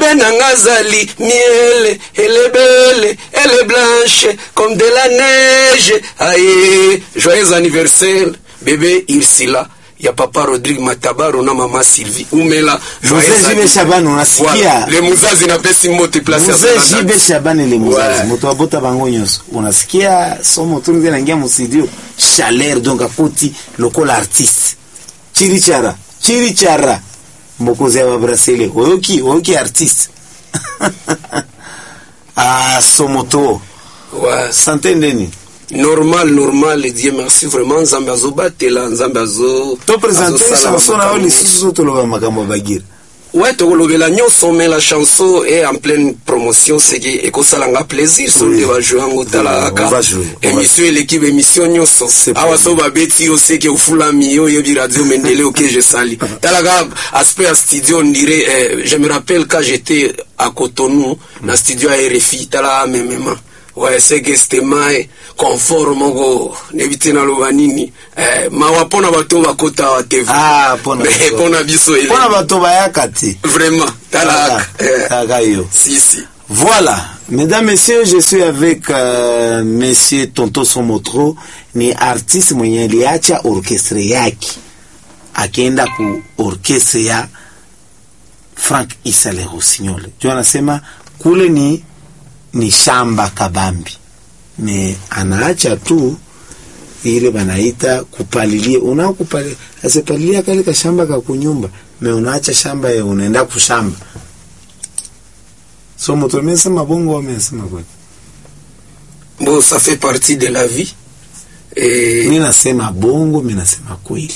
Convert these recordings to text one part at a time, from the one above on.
bebe nanga zali miele elebele ele blanche comme de la neige aye joyeux anniversaire bebe irsila ya papa rodrigue matabaro na mama sylvie umela joyeux Mzee Jibe anniversaire. Shabani unasikia? Voilà. le muzazi napesi mote place ya Mzee Zananda. Jibe Shabani le muzazi Ouais. moto abota bango nyonso unasikia somo tu ndio naingia mu studio chaleur donc akoti lokola artiste chirichara chirichara mbokozi ya babrasile oyoki oyoki artiste ah somo to Ouais. sante ndeni normal normal dieu merci vraiment nzambe azobatela nzambe azo to présenter azosala chanson na yo makambo lisusu so toloba makambo ya bagira ouais tokolobela nyonso mais la chanson est en pleine promotion seki ekosalanga plaisir so Oui. nde bajou yango tala On va kaka jouer, on va émission eleki baémission nyonso C'est awa promis. so babeti yo seki ofulami yo oyebi radio mendele oke je sali tala kaka aspect ya studio on dirait eh, je me rappelle quand j'étais à cotonou na studio ya rfi tala memema ouais seke stemae confort moko neyebi te naloba nini eh, mawa mpona bato oyo bakota wa tv ah pona Mais mpona biso ele pona bato bayaka te vraiment tala Kaka, eh, kaka yo si si Voilà, mesdames, messieurs, je suis avec euh, monsieur Tonto Somotro, ni artiste mwenye aliacha orkestre yake akaenda ku orkestre ya Frank Isale Rossignol. Jo anasema kule ni ni shamba kabambi, me anaacha tu ile banaita kupalilia. Una kupalilia asipalilia kale kashamba kakunyumba, me unaacha shamba ya unaenda kushamba so moto amesema bongo amesema kweli bon ça fait partie de la vie eh, mi nasema bongo mi nasema kweli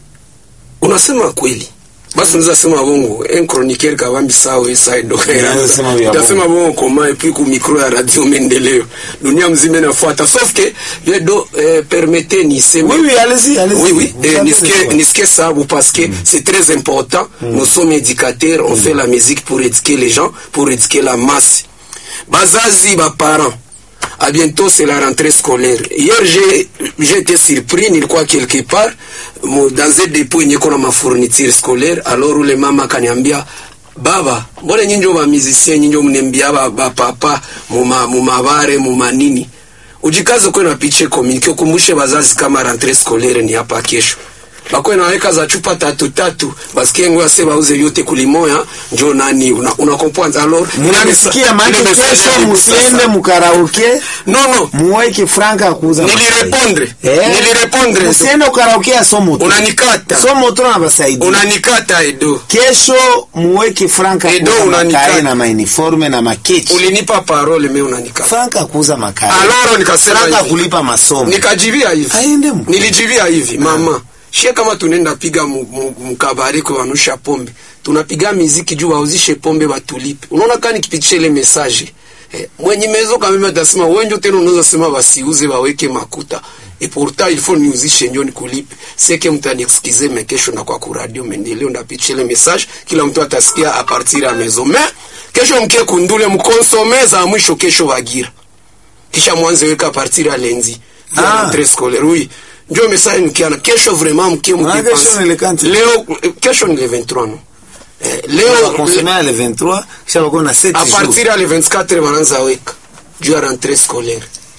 unasema kweli basi unaweza sema bongo un chroniqueur kavambi sawa esaido Unaweza sema vya utasema bongo koma et puis ku micro ya radio mendeleo dunia mzima inafuata sauf que je do eh, permettez niseme oui oui allez-y allez-y Oui, oui, Vous eh, avez nisike raison. nisike sababu parce que c'est très important. Nous sommes éducateurs, on fait la musique pour éduquer les gens, pour éduquer la masse. Bazazi, ba parents. À bientôt, c'est la rentrée scolaire. Hier, j'ai j'ai été surpris, nilikuwa quelque part, mo- dans un dépôt yenye kuna ma fourniture scolaire, alors ule mama akaniambia baba mbona nyinyi ndio ba musicien nyinyi ndio mnembia ba, ba papa muma mumabare mumanini ujikaze kwe na piche communique ukumbushe bazazi kama rentrée scolaire ni hapa kesho bakwe naweka za chupa tatu tatu basikie ngo ase bauze yote kulimoya njo nani una, una comprendre alors munanisikia maana ile message kesho ya musiende sasa. mukaraoke non non muweke franka akuuza Nilirepondre. Eh, Nilirepondre. musiende ukaraoke ya somoto unanikata somoto na basaidia unanikata edo kesho muweke franka Edo kuuza unanikata. makare na mauniforme na makechi ulinipa parole me unanikata franka kuuza makare aloro nikasema franka hivi. kulipa masomo nikajivia hivi aende mu nilijivia hivi mama shie kama tunaenda piga mu- mu- mkabari kwa wanusha pombe tunapiga miziki juu wauzishe pombe batulipe unaona kani kipitisha ile message eh, mwenye mezo kama mimi atasema wenjo tena unaweza sema basiuze waweke makuta et pourtant il faut niuzishe njo nikulipe seke mtu anexcuse me kesho na kwa kuradio mendeleo ndapitisha ile message kila mtu atasikia a partir ya maison mais kesho mkie kundule mkonsome za mwisho kesho wagira kisha mwanze weka partir ya lendi Ah. ya rentrée scolaire oui ndio message mkiana kesho vraiment mkie Ah, kesho ni le kanti. leo kesho ni le 23 no eh, leo bakonsomea le 23 kisha bako na 7 a jours partir ya le 24 wanaanza weka juu ya rentrée scolaire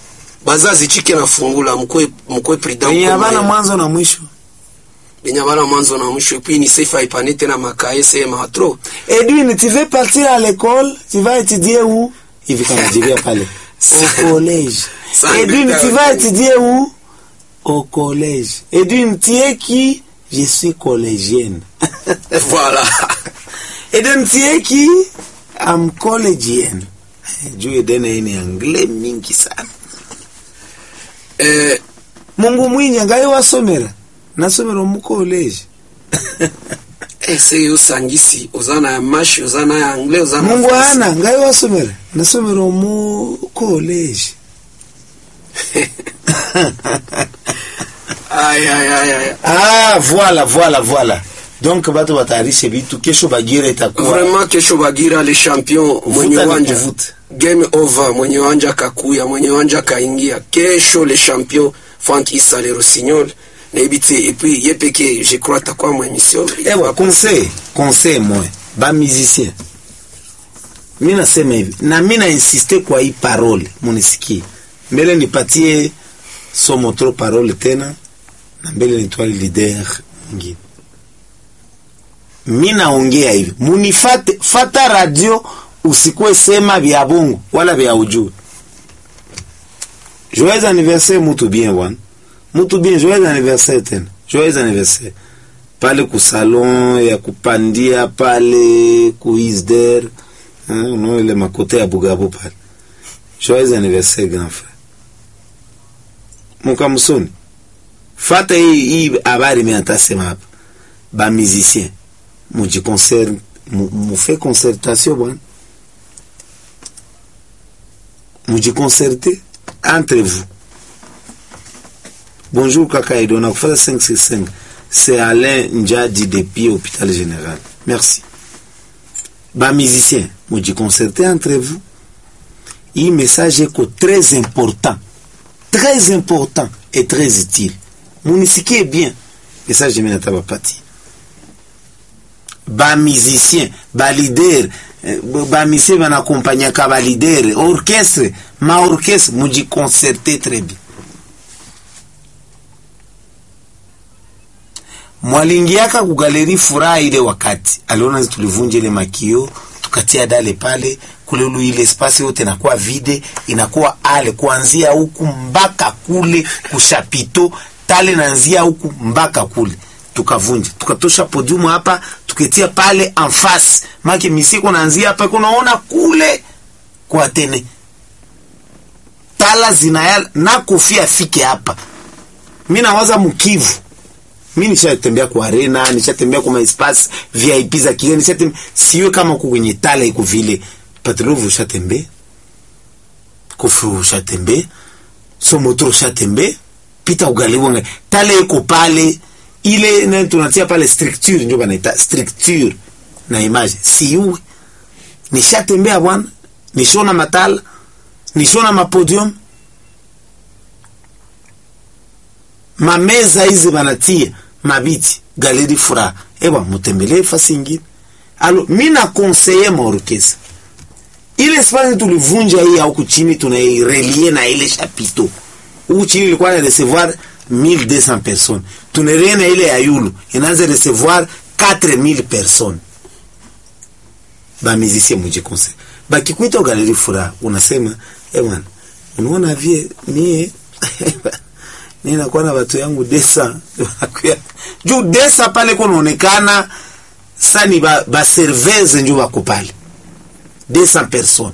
bazazi chike na fungula mkwe mkwe prudent wenye mkwe habana maye. mwanzo na mwisho benye bana mwanzo na mwisho puis ni sefa ipane tena makae sema trop Edwin, tu veux partir à l'école Tu vas étudier où Hivi kama jibia pale. Au collège. Ça, Edwin, putain, tu vas ouais. étudier où Au collège. Edwin, tu es qui Je suis collégienne. voilà Edwin, tu es qui I'm collégienne. Juu Eden hii ni anglais mingi sana. eh, Mungu mwinyi ngai wasomera. Nasomera mu college. ese usangisi ozana ya mashi ozana ya anglais ozana Mungu français. ana ngai wasomera. Nasomera mu college. Aïe, aïe, aïe, aïe. Ah, voilà, voilà, voilà. Donc batu batayarishe vitu, kesho Bagira itakuwa vraiment kesho bagira le champion mwenye ni uwanja kuvuta. game over mwenye uwanja kakuya mwenye uwanja kaingia kesho le champion frank isa le rossignol nayebi te et puis ye peke je crois atakuwa mu émission ewa conseil, conseil moi, ba musicien. mi nasema hivi na mi nainsiste kwa hii parole munisikie mbele nipatie somo tro parole tena na mbele nitwali lider mwingine mi naongea hivi munifate fata radio usikuwe sema vya bongo wala vya ujue joyeux anniversaire mutu bien bwana mutu bien joyeux anniversaire tena joyeux anniversaire pale kusalon ya kupandia pale kuisder unaona ile makote ya bugabo pale joyeux anniversaire grand frère mukamusoni fata hii hii habari mimi natasema hapa ba musicien muji concert mu, mu fait concertation bwana muji concerte entre vous bonjour kaka Edo nakufata 565 c'est Alain Njadi depuis hôpital général merci ba musicien muji concerte entre vous hii message eko très important très important et très utile munisikie bien message mimi nataka patia ba musicien ba leader ba musicien banakompanyaka ba leader orchestre ma orchestre muji concerte très bien mwalingiaka kugaleri furaha ile wakati aliona tulivunja ile makio tukatia dale pale kule ulu ile espace yote inakuwa vide inakuwa ale kuanzia huku mpaka kule kushapito tale nanzia huku mpaka kule tukavunja tukatosha podium hapa tuketia pale en face make misiko naanzia hapa kunaona kule kwa tene tala zinayala na kofia afike hapa mi nawaza mkivu mi nishatembea kwa arena nishatembea kwa maespace vip za kigeni nishatembea siwe kama huko kwenye tala iko vile patrovu ushatembea kofu ushatembea somotro ushatembea pita ugaliwanga tale iko pale ile na tunatia pale structure ndio banaita structure na image siwe nishatembea bwana nishona matala nishona mapodium mameza hizi banatia mabiti galeri furaha ewa mutembelee fasi ingine alo mi na konseye maorkestra ile space tulivunja hii huku chini tunairelie na ile chapito huku chini ilikuwa na recevoir 1200 personnes tunarelie na ile ya yulu inaanza recevoir 4000 personnes bamizisie muje conseil bakikuita galeri furaha unasema eh bwana unaona vie mie mimi nakuwa na watu yangu desa juu desa pale kunaonekana sani ba, ba serveze njo bako pale 200 personnes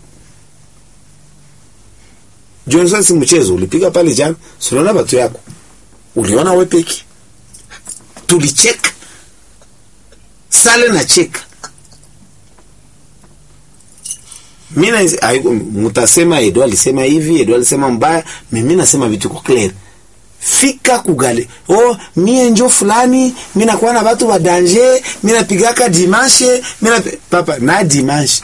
Johnson si mchezo ulipiga pale jana sinaona watu yako uliona wewe peki tulicheka sale na cheka mimi mutasema Edo alisema hivi Edo alisema mbaya mimi nasema vitu kwa clear fika kugale oh mie njo fulani mi nakuwa na batu ba danger mi napigaka dimanche mi na papa na dimanche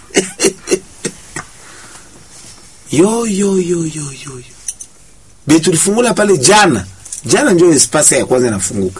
yo yo yo yo yo yo be tulifungula pale jana jana njo espace ya kwanza inafunguka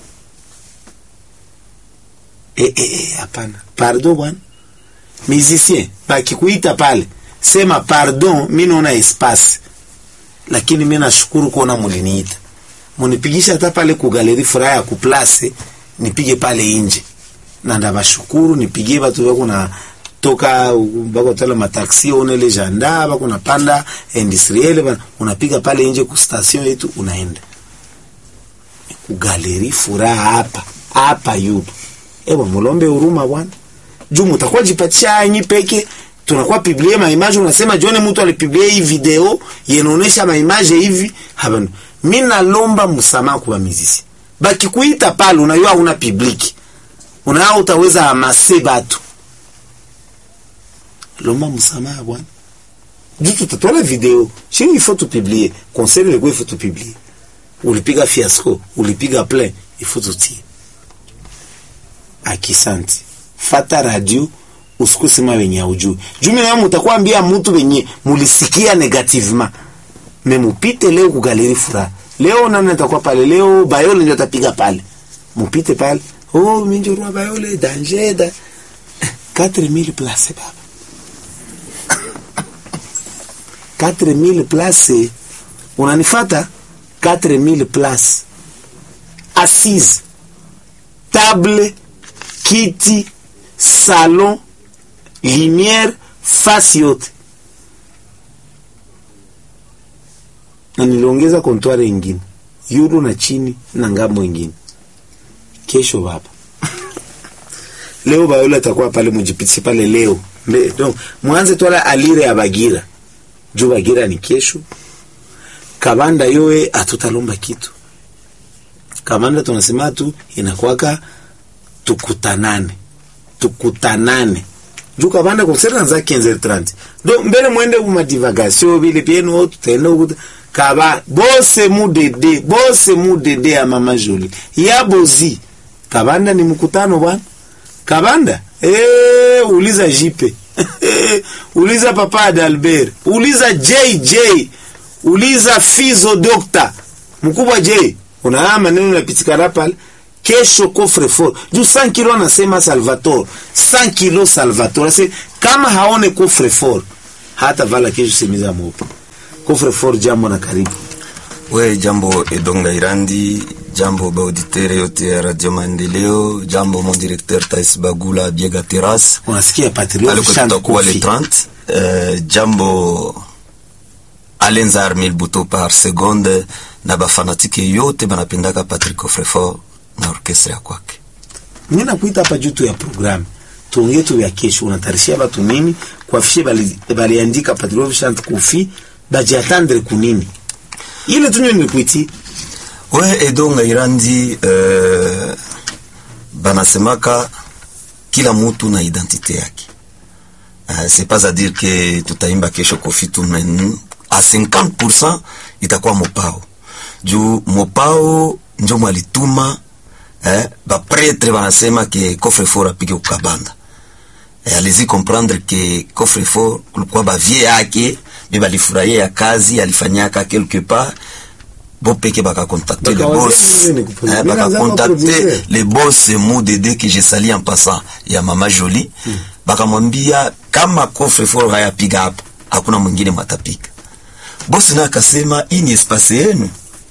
eh eh eh hapana pardon bwana musicien bakikuita pale sema pardon mi naona espace lakini mi nashukuru kuona muliniita munipigisha hata pale kugaleri furaha ya kuplase nipige pale inje na ndabashukuru nipigie batu bako na toka bako tala mataxi onele janda bako napanda industriel bana unapiga pale inje ku station yetu unaenda kugaleri furaha hapa hapa yupo ewa mulombe huruma bwana juu mutakuwa jipatisha anyi peke tunakuwa publie maimage unasema jone mtu alipiblie hii video yenaonesha maimage hivi habana mi nalomba msamaha kwa mizisi bakikuita pale unayua una publiki unayua utaweza hamase batu lomba msamaha bwana juu tutatola video shini ifo tupiblie conseil ilikuwa ifo tupiblie ulipiga fiasco ulipiga plein ifo tutie akisanti fata radio usikusema wenye aujui juu mimi nawe mutakwambia mtu wenye mulisikia negativement memupite leo kugaleri furaha leo nani atakuwa pale leo bayole ndio atapiga pale mupite pale oh minjorua bayole danger da 4000 place baba 4000 place unanifata 4000 place assise table kiti salon lumière fasi yote na niliongeza kontware ingine yulu na chini na ngambo ingine kesho baba leo bayola atakuwa pale mujipitisi pale leo Mbe, donc mwanze twala alire ya bagira juu bagira ni kesho kabanda yowe atutalomba kitu kabanda tunasema tu inakwaka tukutanane tukutanane juu kabanda konsera nza 15h30 donc mbele mwende uma divagation vile pienu tutaenda ukuta kaba bose mudede bose mudede ya mama Jolie ya bozi kabanda ni mkutano bwana kabanda eh uliza jipe uliza papa Adalbert uliza JJ uliza Fizo Doctor mkubwa J unaona maneno napitikana pale kesho coffre fort juu 100 kilo anasema Salvatore 100 kilo Salvatore Ase, kama haone coffre fort hata vala kesho semiza mopo coffre fort jambo na karibu We jambo Edonga Irandi, jambo baauditere yote ya Radio Maendeleo, jambo mon directeur Tais Bagula Biega Terrace unasikia patriot aliko chant tutakuwa le kofi 30 euh, jambo Alenza Armil Buto par seconde na bafanatike yote banapendaka Patrick Coffrefort na orkestra ya kwake. mimi nakuita hapa juu tu ya programu tuongee tu ya kesho unatarishia watu nini kuafishe bali baliandika patriot chant kofi bajiatandre kunini ile tunyo nilikuiti We Edonga Irandi, euh, banasemaka kila mutu na identite yake. Uh, c'est pas à dire que tutaimba kesho kofi tu men a 50% itakuwa mopao juu mopao njo mwalituma eh, bapretre banasema ke coffre fort apige kukabanda eh, alizi comprendre ke coffre fort kulikuwa bavie yake be balifurahia ya kazi alifanyaka quelque part bo peke bakakontakte le Bakawazia boss nini kupozi- eh, Mimi nazama bakakontakte producer. le boss Modede que je sali en passant ya mama Jolie bakamwambia kama coffre fort hayapiga hapo hakuna mwingine matapiga. Boss naye akasema hii ni espace yenu,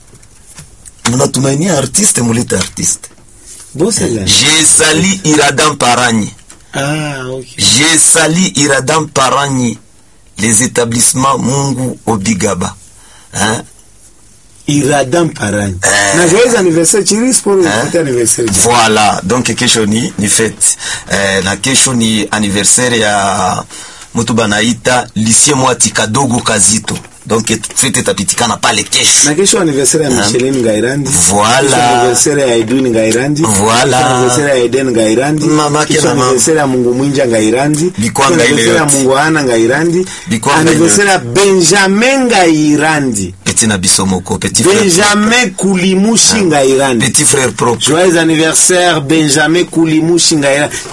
mnatumainia artiste, mulete artiste. bosa gani Je sali Iradam Paranyi, ah okay je sali Iradam Paranyi, les établissements Mungu Obigaba hein? iradam parani Eh. na joyeux anniversaire chiri sport Hein? hein? anniversaire jana. Voilà, donc kesho ni, ni fete eh, na kesho ni anniversaire ya mutu banaita lisie mwati kadogo kazito donc fete tapitikana pale kesho na kesho anniversaire ya Hein? Micheline Ngairandi Voilà. kesho anniversaire ya Edwin Ngairandi Voilà. kesho anniversaire ya Eden Ngairandi Mama kesho kina mama. anniversaire ya Mungu Mwinja Ngairandi Bikwanga kesho ile anniversaire ya yote. Mungu Ana Ngairandi Bikwanga ile anniversaire ya Benjamin Ngairandi petit na bisomoko petit frère Benjamin Kulimushi Ngairandi petit frère propre Joyeux anniversaire Benjamin Kulimushi Ngairandi